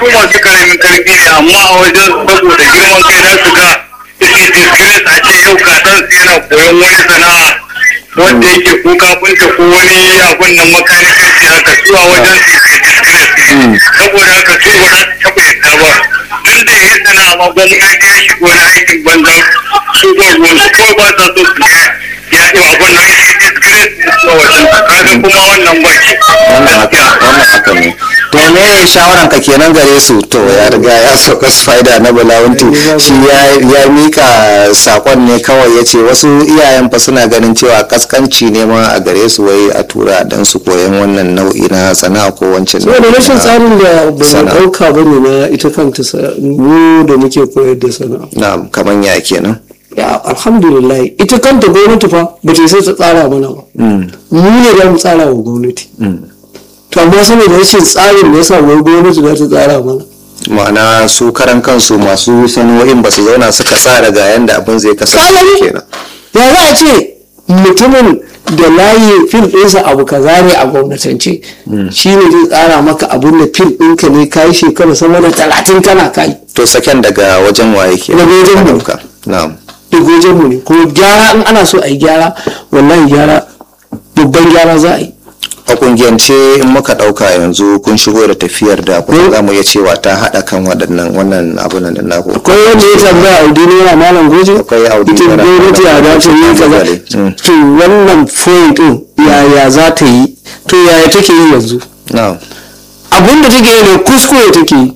su masu karamin karfi ne amma a wajen saboda girman kai za su ga suke disgrace a ce yau kaɗan su yana koyon wani sana'a wanda yake ko kafinta ko wani abun nan makanikanci haka su a wajen su ke disgrace saboda haka su ba za su taɓa yadda ba tun da ya yi sana'a ma gwamnati ya shigo na aikin banza su ba ruwan su kawai ba sa so su ga ya yi abun nan ya disgrace su a wajen kaga kuma wannan ba shi wannan haka wannan haka ne to me shawaran ka kenan gare su to ya riga ya sauka spider na bulawunti shi ya ya mika sakon ne kawai ya ce wasu iyayen fa suna ganin cewa kaskanci ne ma a gare su wai a tura dan su koyan wannan nau'i na sana'a ko wancan saboda rashin tsarin da ba mu Sana'a. ɗauka ba ne na ita kanta sa- mu da muke koyar da sana'a na kaman ya kenan ya alhamdulillah ita kanta gwamnati fa ba ta sai ta tsara mana ba mu ne za mu tsara wa gwamnati to amma saboda rashin tsarin da yasa wai gwamnati za ta tsara mana ma'ana su karan kansu masu sano'in ba su zauna suka tsara ga yanda abin zai kasance Kalari. kenan ya za a ce mutumin da layi fil ɗinsa abu kaza ne a gwamnatance shi ne zai tsara maka abin da fil ɗinka ne kayi shekara sama da talatin kana kai to saken daga wajen waye ke Daga wajen mu. na'am da mu ne kuma gyara in ana so a yi gyara wallahi gyara babban gyara za a yi a kungiyance in muka dauka yanzu kun shigo da tafiyar da kuma za mu iya cewa ta hada kan waɗannan wannan abunan da naku akwai wanda ya tambaya audi naira malam goje Akwai Audi ita naira gwamnati ya malam za ta yi Goje. kaza Mm. to wannan point din yaya za ta yi to yaya take yi yanzu na'am abin da take yi ne kuskure take yi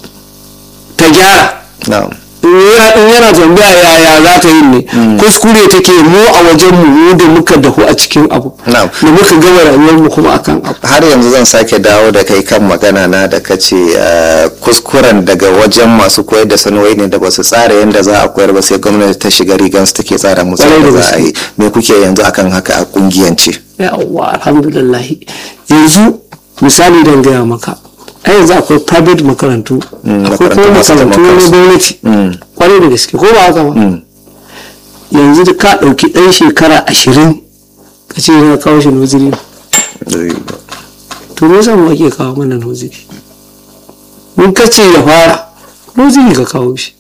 ta gyara na'am in yana- in yana tambaya yaya za ta yi ne kuskure take mu a wajen mu mu da muka dahu a cikin abu Na'am. da muka gama rayuwar mu kuma akan abu har yanzu zan sake dawo da kai kan magana na da kace eh, kuskuren daga wajen masu koyar da sanarwai ne da ba su tsara yadda za a koyar ba sai gwamnati ta shiga rigan su take tsara musu Kwarai da yadda za a gaske. yi me kuke yanzu akan haka a kungiyance yawwa alhamdulillah yanzu misali don gaya maka a yanzu akwai private makarantu akwai kuma makarantu masu makarantu na zaman gwamnati kwarai da gaske ko ba haka ba yanzu da ka ɗauki ɗan shekara ashirin ka ce yana kawo shi noziri to me yasa mu ake kawo mana noziri mun ka ce ya fara noziri ka kawo shi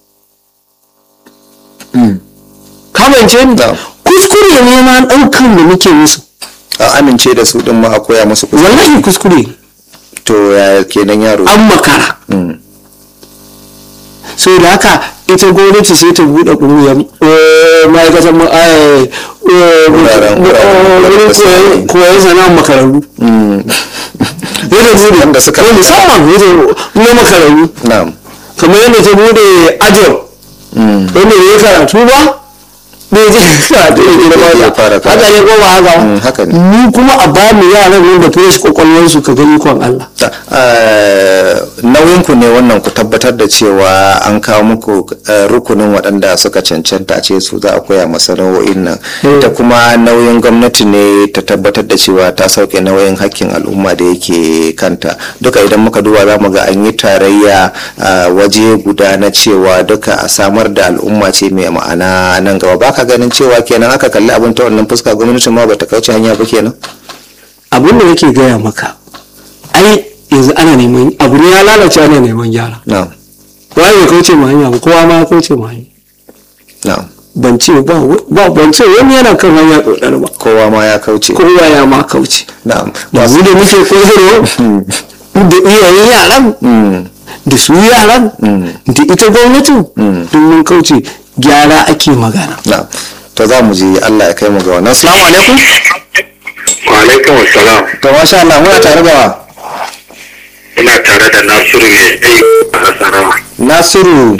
kamance ni Na'am. kuskure ne ma ɗaukan da muke musu a amince da su din ma a koya musu kuskure wallahi kuskure ne to ya kenan yaro an makara Mm. so da haka ita gwamnati sai ta buɗe ƙungiyar eh, ma'aikatan ma- eh, eh, Wuraren- wuraren wurin koyon- koyon- koyon sana'ar makarantu zai ta buɗe Wanda suka- ko musamman zai ta na makarantu na'am kamar yadda ta buɗe ajiyar wanda bai yi karatu ba bai je karatu ya gina Ya fara ba haka ne ko ba haka Mm, haka ne. mu kuma a ba mu yaran nan da fresh kwakwalwarsu ka gani kwan Allah nauyin ku ne wannan ku tabbatar da cewa an kawo muku eh, rukunin waɗanda suka cancanta a ce su za a koya masana'o'in nan Mm. ta kuma nauyin gwamnati ne ta tabbatar da cewa ta sauke nauyin hakkin al'umma da yake kanta duka idan muka duba za mu ga an yi tarayya a waje guda na cewa duka a samar da al'umma ce mai ma'ana nan gaba baka ganin cewa kenan aka kalli abin ta wannan fuska gwamnati ma bata kauce hanya ba kenan abin da nake gaya maka ai yanzu ana neman abu ne ya lalace ana neman gyara na'am waye ya kauce ma hanya ba kowa ma ya kauce ma hanya na'am ban ce ba ba ban ce wani yana kan hanya dodar ba kowa ma ya kauce kowa ya ma kauce na'am yanzu da muke koyarwa da iyayen yaran Mm. da su yaran da ita gwamnatin duk mun kauce gyara ake magana na to za mu ji Allah ya kai mu ga wannan assalamu alaikum wa alaikum assalam to masha Allah muna tare da wa ina tare da nasiru mai tsayi a nasarawa Nasiru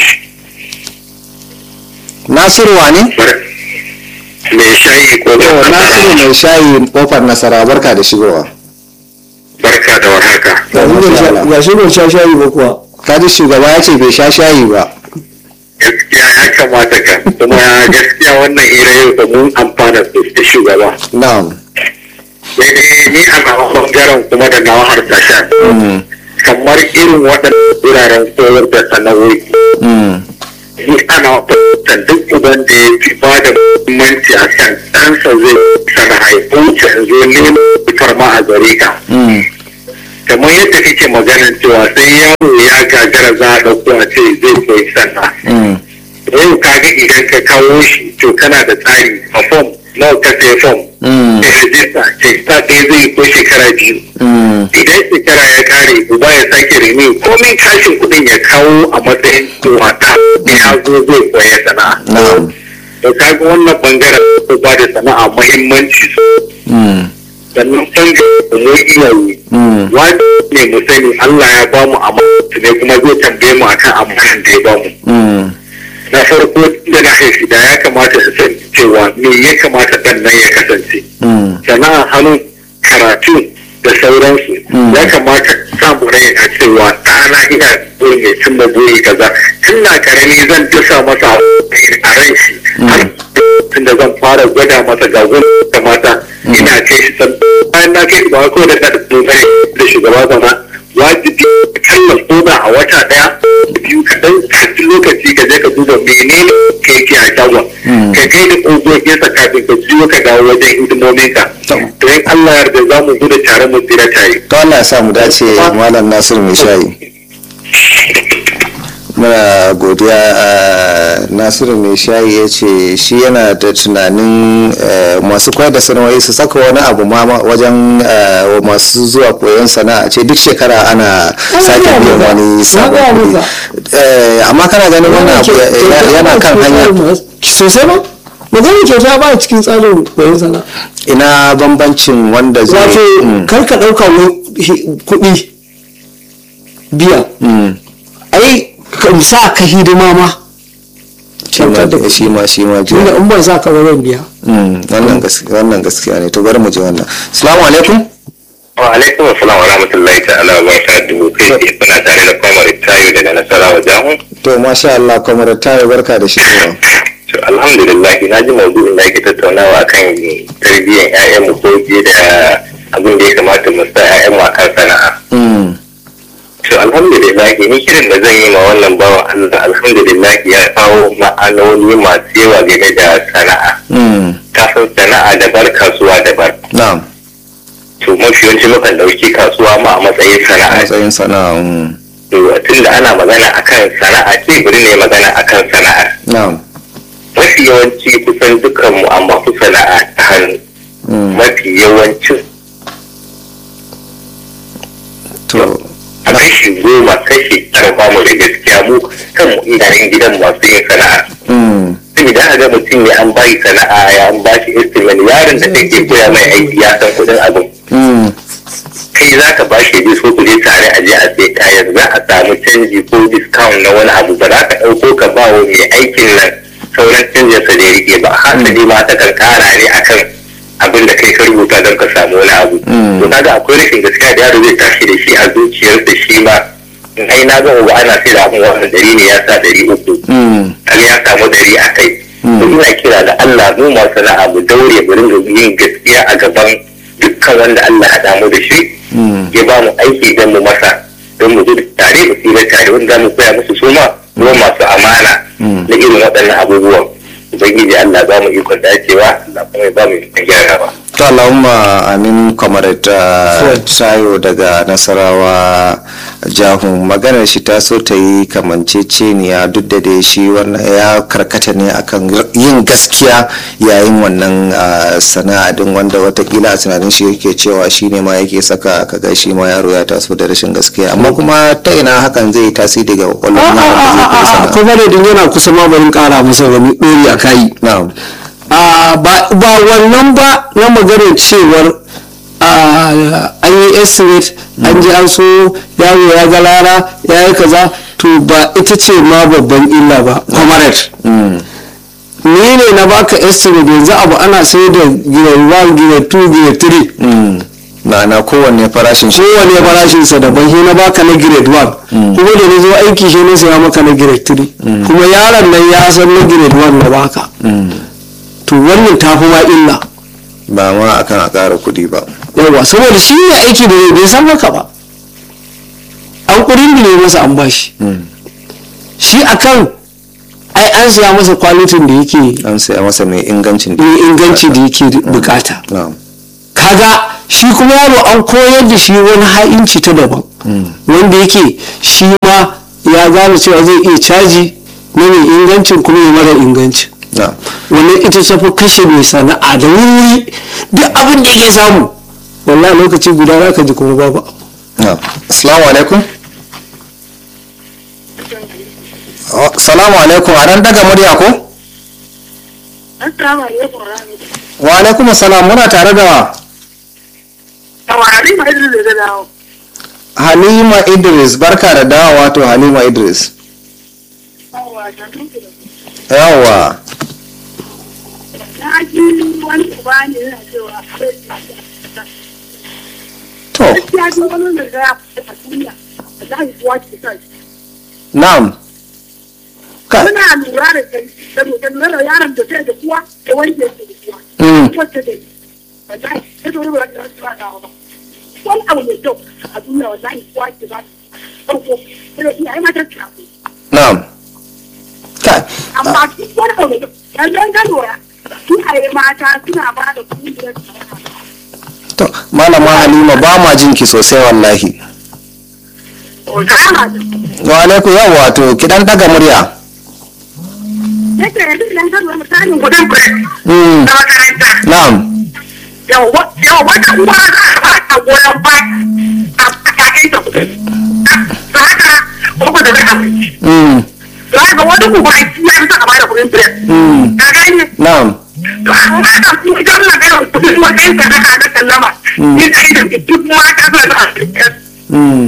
Nasiru wane mai shayi ko to Nasiru mai shayi kofar nasara barka da shigowa barka da warhaka ga shi ban sha shayi ba kuwa kaji shugaba ya ce bai sha shayi ba gaskiya ya kamata ka kuma gaskiya wannan hira yau da mun amfana da shugaba na'am sai dai ni a nawa bangaren kuma da nawa harsashen Mm. kamar irin waɗannan wuraren koyar da sana'o'i Mm. ni ana fahimtar duk uban da ya fi ba da muhimmanci a kan ɗansa zai sana'a ya wuce in zo neman fitar ma a gare ka Mm. kamar yadda kake maganar cewa sai yaro ya gagara za a ɗauko a ce zai koyi sana'a Mm. yau kaga idan ka kawo shi to kana da tsari a fom nawa ka sai fom Mm. da rajista ce ta ɗaya zai ko shekara biyu Mm. idan shekara ya kare uba ya sake rene komai kashin kuɗin ya kawo a matsayin wata ya zo zai koya sana'a na'am to kaga wannan bangaren ko ba da sana'a muhimmanci Mm. sannan bangaren mu iyaye Mm. wani ne mu sani Allah ya bamu amana ne kuma zai tambaye mu akan amanan da ya bamu Mm. na farko da na haifi da ya kamata su san cewa me ya kamata dan nan ya kasance Mm. sana'a hannu karatu da sauransu Mm. ya kamata samu rai a cewa ɗana ina burin ya cimma buri kaza tun na karami zan dasa masa a ran shi har tun da zan fara gwada masa ga gun kamata ina kai shi san bayan na kai shi ba ko da na dogare da shugaba zama wajibi kalla koda a wata daya biyu kaɗan kafin lokaci ka je ka duba menene ka yake a shagon Mm. ka kai da ƙogoginsa kafin ka jiyo ka dawo wajen hidimominka to in Allah ya yarda za mu gudu tare mu tsira tare to Allah ya sa mu dace malam Nasiru mai shayi muna godiya a nasiru mai shayi ya ce shi yana da tunanin eh, masu koyar da sana'o'i su saka wani abu ma ma wajen eh, masu zuwa koyon sana'a ce duk shekara ana sake gaya biyan maka. wani Na sabon gaya kuɗi maka. Eh, amma kana ganin wannan abu ya- ya- yana kan hanya sosai ba magana kyauta ba cikin tsarin koyon sana'a ina bambancin wanda zai wato Mm, kar ka ɗauka wani hi- kuɗi biya mm. ai ka sa ka hidima ma Shi ma- kyautar da kuɗi. shi ma shi ma tunda biya in ban sa ka ba zan biya Mm, wannan gaskiya wannan gaskiya ne to bari mu ji wannan assalamu alaikum wa alaikum assalam wa rahmatullahi ta'ala wa barakatuhu kai tsaye kuna tare da kwamar tayo daga nasarawa jahun to masha Allah kamar tayo barka da shigowa To alhamdulillah na ji maudu'in da ake tattaunawa kan tarbiyyar 'ya'yanmu ko fiye da abin da ya kamata mu sa 'ya'yanmu a kan sana'a. Mm, To alhamdulillah ni kiran da zan yi ma wannan bawan Allah alhamdulillah ya kawo ma'anoni masu yawa game da sana'a. mm, Kafin sana'a daban kasuwa daban. na'am To mafi yawanci mukan ɗauki kasuwa ma a matsayin sana'a. matsayin sana'a mm, To tun da ana magana akan sana'a ce bari ne magana akan sana'a. na'am Mafi yawanci kusan dukanmu amma ku sana'a ta hannu. mm, mafi yawancin to a kashi goma kashi tara ba mu da gaskiya mu kanmu idanun gidan masu yin sana'a mm, saboda aka ga mutum ne an bayi sana'a ya an ba shi estimate yaron da kake koya mai aiki ya san kuɗin abin mm, kai za ka ba shi so ku je tare a je a sai kayan za a samu canji ko discount na wani abu ba za ka ɗauko ka ba wa mai aikin nan sauran canjinsa da ya rike ba hasali ma ta kan kara ne akan abin da kai ka rubuta don ka samu wani abu Mm. to kaga akwai rashin gaskiya da yaro zai tashi da shi a zuciyarsa shi ma ai na ga uba ana sai da abin wannan dari ne ya sa dari uku mm, kaga ya samu dari a kai to ina kira da Allah mu masu sana'a mu daure mu ringa yin gaskiya a gaban dukkan wanda Allah haɗa mu da shi mm, ya ba mu aiki don mu masa don mu gudu tare mu tsira tare wanda za mu koya musu su ma ruwan masu amana Mm. na irin waɗannan abubuwan ubangiji Allah ba mu ikon dacewa Allah kuma ya ba mu ikon gyarawa to Allahumma amin kamar ta tayo daga nasarawa jahun maganar shi ta so ta yi kamanceceniya duk da dai shi wannan ya karkata ne akan yin gaskiya yayin wannan ah, sana'a din wanda watakila a tunanin shi yake cewa shi ne ma yake saka kaga shi ma yaro ya taso da rashin gaskiya amma kuma ta ina hakan zai yi tasiri ga kwakwalwar yaron da zai koyi sana'a kuma da din yana kusa ma barin kara masa wani ɗori a kayi na'am a ba ba wannan ba na maganar cewar a, an yi estimate an ji an so yaro ya ga lara ya yi kaza to ba ita ce ma babban illa ba comrade Mm, ni ne na baka estimate yanzu abu ana sai da grade 1 grade 2 grade 3 mm. ma'ana kowanne farashin shi kowane farashinsa daban shi na baka na grade 1 kuma da na zo aiki shi na saya maka na grade 3 kuma yaron nan ya san na grade 1 na baka Mm. to wannan ta fi ma illa ba ma akan a ƙara kuɗi ba yawa saboda shi ne aiki da zai bai san haka ba an kudin ne masa an bashi Mm. shi akan ai an siya masa kwalitin da yake an saya masa mai ingancin da mai inganci da yake bukata na'am kaga shi kuma yaro an koyar da shi wani ha'inci ta daban wanda yake shi ma ya gane cewa zai iya caji na mai ingancin kuma ya mara ingancin na wannan ita ta fi kashe mai sana'a da wuri duk abin da yake samu wallahi lokaci guda za ka ji kuma babu abu na assalamu alaikum Oh, salamu alaikum a nan daga murya ko Assalamu alaikum warahmatullahi. wa alaikum salam muna tare da Tawari ma idan da dawo. halima idris barka da dawowa to halima idris Yawa, ta tuku da yawwa Na ji wani uba ne yana cewa akwai to gaskiya ji wani da ya fi a duniya. Da za kuwa ke sa shi. na'am ka Muna lura da kai da mutum na da yaron da sai da kuwa da wanda yake da kuwa. Mm. Wacce da wallahi sai da wani ba da su ba da ba. Wani abu mai kyau a duniya wallahi kuwa ke ba. Farko, sai da iyaye mata ta ku. na'am ka amma duk wani abu mai kyau yanzu an lura iyaye mata suna ba da kungiyar to malama halima ba ma jin ki sosai wallahi kama da wa alaikum yawwa to ki dan daga murya yake yanzu idan ka lura misalin gudun break Mm. na makaranta na'am yau yau wata uwa za a ba ta goyon ba a kakin ta kudin ta haka kuma da zai amince Mm. to haka wani kuma ya fi sa a ba da kudin break Mm. ka gani na'am to amma ka kuma idan na gani kudin wajen ka haka da sallama ni kai da duk mata suna da asirin Mm.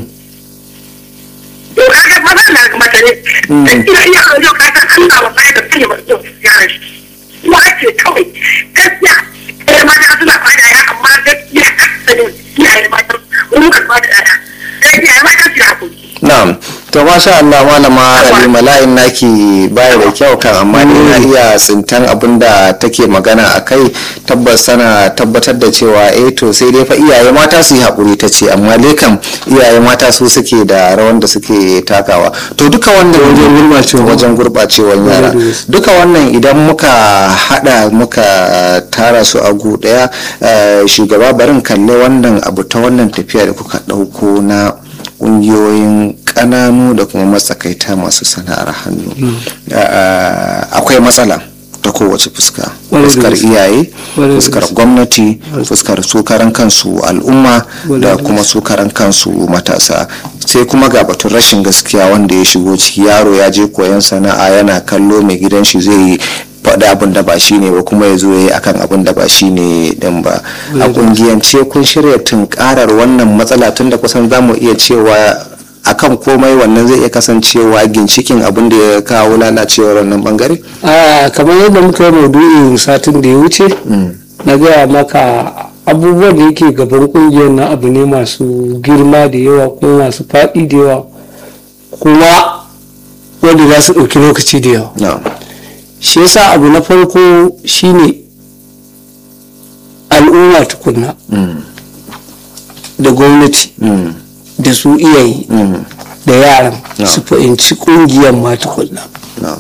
to kaga maza na mace ne dan ina iya yau ka san Allah wa sai da kai ba to ya shi kuma ce kawai gaskiya eh mata suna fara ya amma gaskiya ne iyaye mata mun ka fara ya gaskiya mata su hakuri na'am to masha Allah malama halima layin naki baya da kyau kan amma ni na iya tsintan abin da take magana a kai tabbas sana tabbatar da cewa eh to sai dai fa iyaye mata su yi haƙuri ta ce amma dai kam iyaye mata su suke da rawan da suke takawa to duka wannan Wajen gurɓacewa. wajen gurɓacewan yara da gaske. duka wannan idan muka hada muka tara su a gu daya eh, shugaba barin kalle wannan abu ta wannan tafiya da kuka dauko na kungiyoyin kananu da kuma matsakaita masu sana'ar hannu Eh, akwai matsala ta kowace fuska Ƙwarai da fuskar gaske. iyaye Ƙwarai da fuskar gaske. gwamnati fuskar su karan kansu al'umma Ƙwarai da da kuma su karan kansu matasa sai kuma ga batun rashin gaskiya wanda ya shigo ciki yaro ya je koyon sana'a yana kallo mai gidan shi zai yi faɗi abin da ba shi ne ba kuma ya zo ya yi akan abin da ba shi ne din ba a kungiyance kun shirya tunkarar wannan matsala tun da kusan za mu iya cewa akan komai wannan zai iya kasancewa ginshikin abin da ya kawo lalacewar wannan bangare a kamar yadda muka yi maudu'in satin da ya wuce na gaya maka abubuwan da yake gaban kungiyar na abu ne masu girma da yawa kuma masu faɗi da yawa kuma wanda za su ɗauki lokaci da yawa na shi yasa abu na farko shine al'umma tukunna da gwamnati Mm. da su iyaye Mm. da yaran No. su fahimci kungiyar ma tukunna na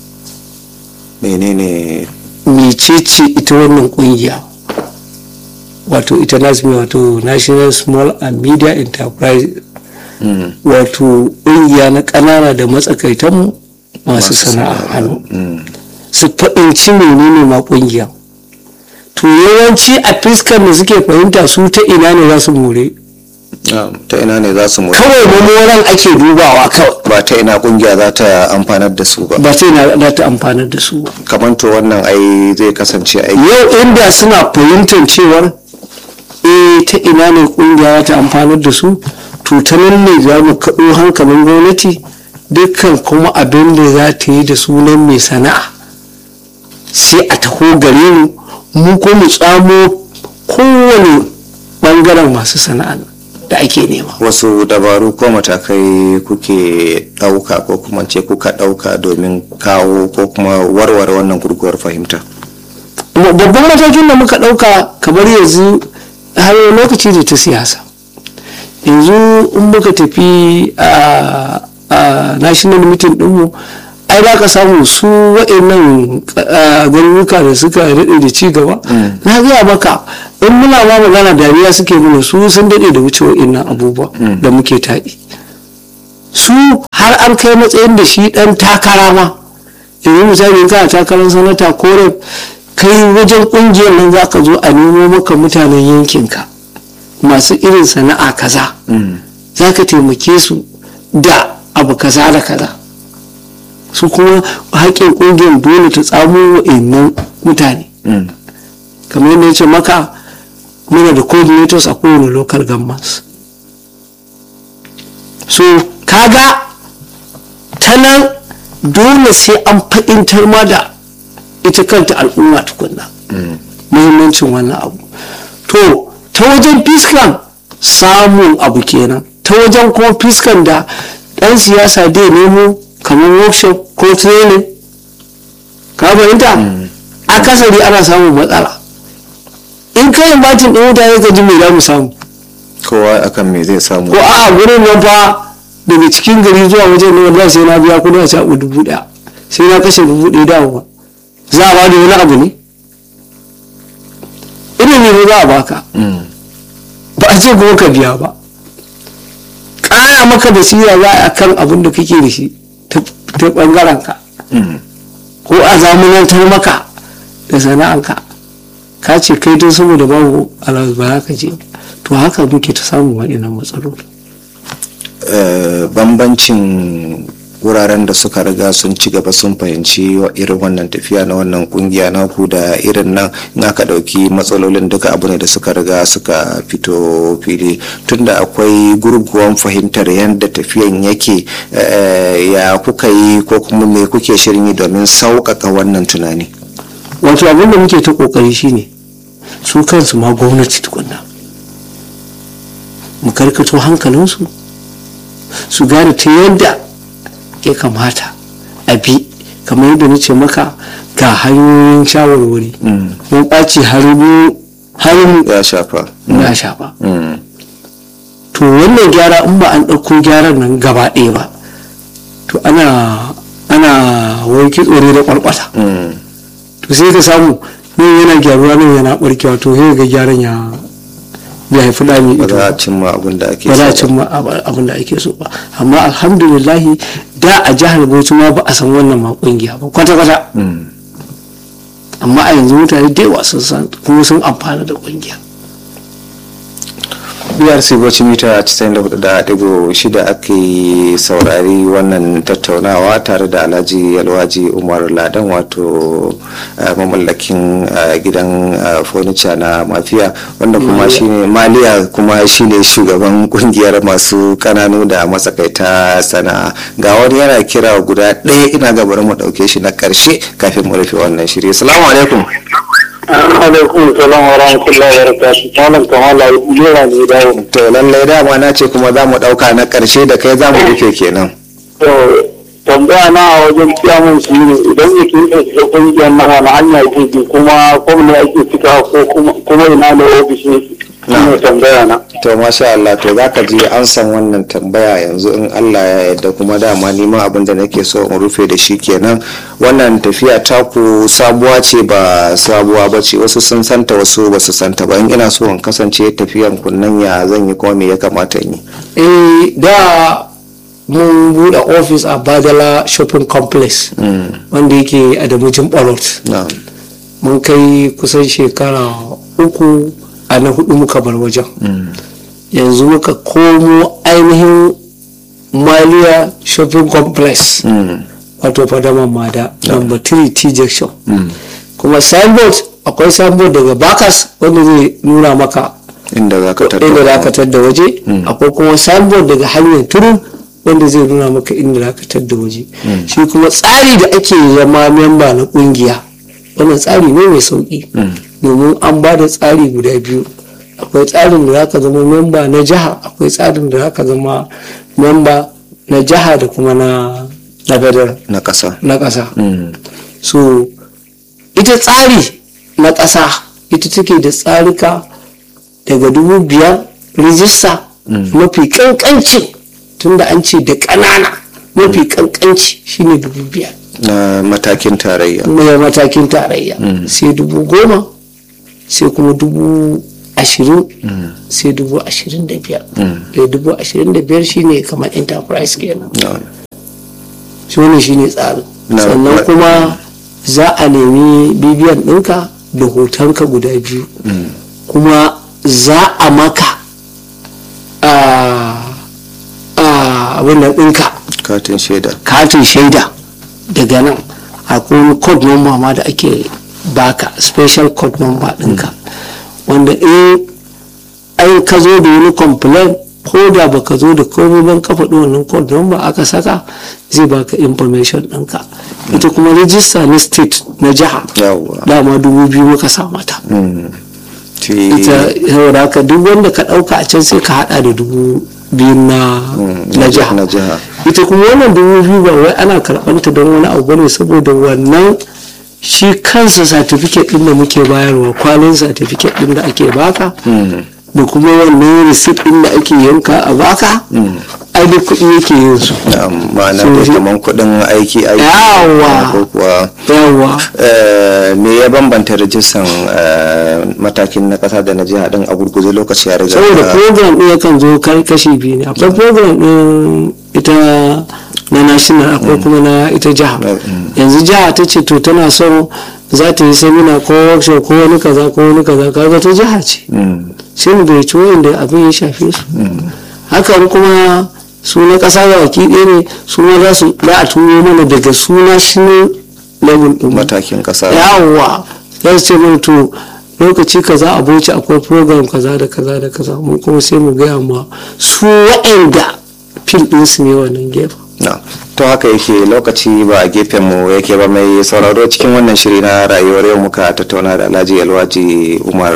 menene mecece ita wannan kungiya wato ita nasmi wato national small and media enterprise Mm. wato kungiya na ƙanana da matsakaitan masu Masu sana'a sana'a. hannu Mm. su fahimci menene ma kungiya to yawanci a fiskar da suke fahimta su ta ina ne za su more Ah, ta ina ne za su mutu kawai mamoran ake dubawa kawai ba ta ina kungiya za ta amfanar da su ba ba ta ina za ta amfanar da su ba kamar to wannan ai zai kasance aiki yau inda suna fahimtar cewar eh ta ina ne kungiya za ta amfanar da su to ta nan ne za mu kaɗo hankalin gwamnati dukkan kuma abin da za ta yi da sunan mai sana'a sai a taho gare mu mu ko mu tsamo kowane ɓangaren masu sana'a da ake nema wasu dabaru ko matakai kuke ɗauka ko kuma ce kuka ɗauka domin kawo ko kuma warware wannan gurguwar fahimta babban matakin da muka ɗauka kamar yanzu har lokaci da ta siyasa yanzu in muka tafi a a national meeting ɗinmu ai ai za ka samu su wa'annan garuruka da suka daɗe da ci gaba na gaya maka in muna ma magana dariya suke mana su sun daɗe da wuce wa'annan abubuwa da muke taɗi su har an kai matsayin da shi ɗan takara ma yanzu misali kana takarar sanata ko kai wajen ƙungiyar nan za ka zo a nemo maka mutanen yankinka masu irin sana'a kaza za ka taimake su da abu kaza da kaza su kuma haƙƙin ƙungiyar dole ta tsamo wa'annan mutane kamar yadda ya ce maka muna da coordinators a kowane local governments so kaga ta nan dole sai an fahimtar ma da ita kanta al'umma tukunna muhimmancin wannan abu to ta wajen fiskan samun abu kenan ta wajen kuma fiskan da ɗan siyasa dai nemo kamar workshop ko training ka fahimta akasari ana samun matsala in kai batin ɗin mutane ka ji me za mu samu kowa akan me zai samu ko a gurin nan fa daga cikin gari zuwa wajen nan wallahi sai na biya kudi a caɓu dubu ɗaya sai na kashe dubu ɗaya dawowa za a bada wani abu ne ilimi ne za a baka ba a ce kuma ka biya ba ƙara maka basira za a kan abin da kake da shi ta ɓangaren ka ko a zamanantar maka da sana'anka ka ce kai don saboda babu alawas ba za ka je to haka muke ta samun waɗannan matsaloli bambancin wuraren da suka riga sun ci gaba sun fahimci irin wannan tafiya na wannan kungiya naku da irin nan in aka dauki matsalolin duka abu ne da suka riga suka fito fili tunda akwai gurguwan fahimtar yadda tafiyan yake ya kuka yi ko kuma me kuke shirin yi domin sauƙaƙa wannan tunani wato abin da muke ta ƙoƙari shine su kansu ma gwamnati tukunna mu karkato hankalinsu su gane ta yadda ya kamata a bi kamar yadda nace maka ga hanyoyin shawarwari mun ɓaci harin ya shafa ya shafa to wannan gyara in ba an ɗauko gyaran nan gaba ɗaya ba to ana ana wai kitsore da ƙwarƙwata to sai ka samu nan yana gyaruwa nan yana ɓarkewa to sai ga gyaran ya bai haifi da mai ba ito za a cimma abin da ake ba za a so cimma abin da ake so ba amma alhamdulillahi da a jihar bauchi ma ba a san wannan ma kungiya ba kwata-kwata amma a yanzu mutane da yawa sun san kuma sun amfana da kungiya biyar sai bauchi mita 94.6 ake saurari wannan tattaunawa tare da alhaji yalwaji umar ladan wato eh, mamallakin eh, gidan eh, furniture na mafiya wanda kuma shine maliya kuma shine shugaban kungiyar masu kananu da matsakaita sana'a ga wani yana kira guda ɗaya ina ga bari mu ɗauke shi na ƙarshe kafin mu rufe wannan shiri assalamu alaikum alaikum salam wa rahmatullahi wa barakatuh malam kamala yana ne dawo to lallai dama na ce kuma za mu ɗauka na ƙarshe da kai za mu rufe kenan to tambaya na a wajen kiyamun shi ne idan mutum ya shiga kungiyar na wani hanya ke bi kuma kwamna ake cika ko kuma- kuma ina da ofishin shi ne tambaya na to masha Allah to za ka ji an san wannan tambaya yanzu in Allah ya yarda kuma dama neman abin da nake so in rufe da shi kenan wannan tafiya taku sabuwa ce ba sabuwa ba ce wasu sun santa wasu ba su santa ba in ina so in kasance tafiyan kunnan ya zan yi kuma me ya kamata in yi eh da mun buɗe ofis a badala shopping complex wanda yake a damujin barot na'am mun kai kusan shekara uku a na hudu muka bar wajen yanzu muka komo ainihin maliya shopping complex Mm. wato fadaman mada number 3 t junction kuma signboard akwai signboard daga bakas wanda zai nuna maka inda za ka inda za ka tattara tadda waje akwai kuma signboard daga hanyar turu wanda zai nuna maka inda za ka tadda waje shi kuma tsari da ake zama memba na kungiya wannan tsari ne mai sauki domin an ba da tsari guda biyu akwai tsarin da za ka zama memba na jiha akwai tsarin da za ka zama memba na jiha da kuma na na federal na ƙasa na ƙasa Mm. so ita tsari na ƙasa ita take da tsarika daga dubu biyar rijista mafi kankanci tunda an ce da ƙanana mafi kankanci shine dubu biyar na matakin tarayya mai matakin tarayya sai dubu goma sai kuma dubu ashirin sai dubu ashirin da biyar da dubu ashirin da biyar shine kamar enterprise kenan Na- shi wannan shine tsarin Na- sannan na- kuma za a nemi bibiyan ɗinka da hotonka guda biyu kuma za a maka a a abin nan ɗinka katin shaida katin shaida daga nan akwai wani code number ma da ake baka special code number ɗinka wanda in ai ka zo da wani complaint ko da baka zo da komai ban ka faɗi wannan code number aka saka zai baka information ɗinka ita kuma register na state na jiha yawwa dama dubu biyu muka sa mata Shi- ita saboda haka duk wanda ka ɗauka a can sai ka haɗa da dubu biyu na na jiha na jiha ita kuma wannan dubu biyu ba wai ana karɓanta don wani abu bane saboda wannan shi kansa certificate ɗin da muke bayarwa kwalin certificate ɗin da ake baka da kuma wannan receipt ɗin da ake yanka a baka ai duk kuɗi yake yin su Na'am, ma'ana So dai shi- kaman kuɗin aiki aiki Yawa. ko kuwa yawa eh, me ya bambanta rajistan eh, matakin na ƙasa da na jiha din a gurguje lokaci ya riga saboda ya- program ɗin yakan zo kai kashi biyu ne akwai program ɗin ita na national akwai kuma na ita jiha Mm. yanzu jiha ta ce to tana son za ta yi samina ko workshop ko wani kaza ko wani kaza kaga ta jiha ce Mm, sai mu bai wanda abin ya shafe su hakan kuma su na ƙasa ga baki ɗaya ne su ma za su za a turo mana daga su national level ɗin mu. matakin ƙasa yawwa za su ce mai to lokaci kaza a bauchi akwai program kaza da kaza da kaza mu kuma sai mu gaya ma su waɗanda fil ɗinsu ne wannan gefen na to haka yake lokaci ba a gefen mu yake ba mai sauraro cikin wannan shiri na rayuwar yau muka tattauna da alhaji alwaji umar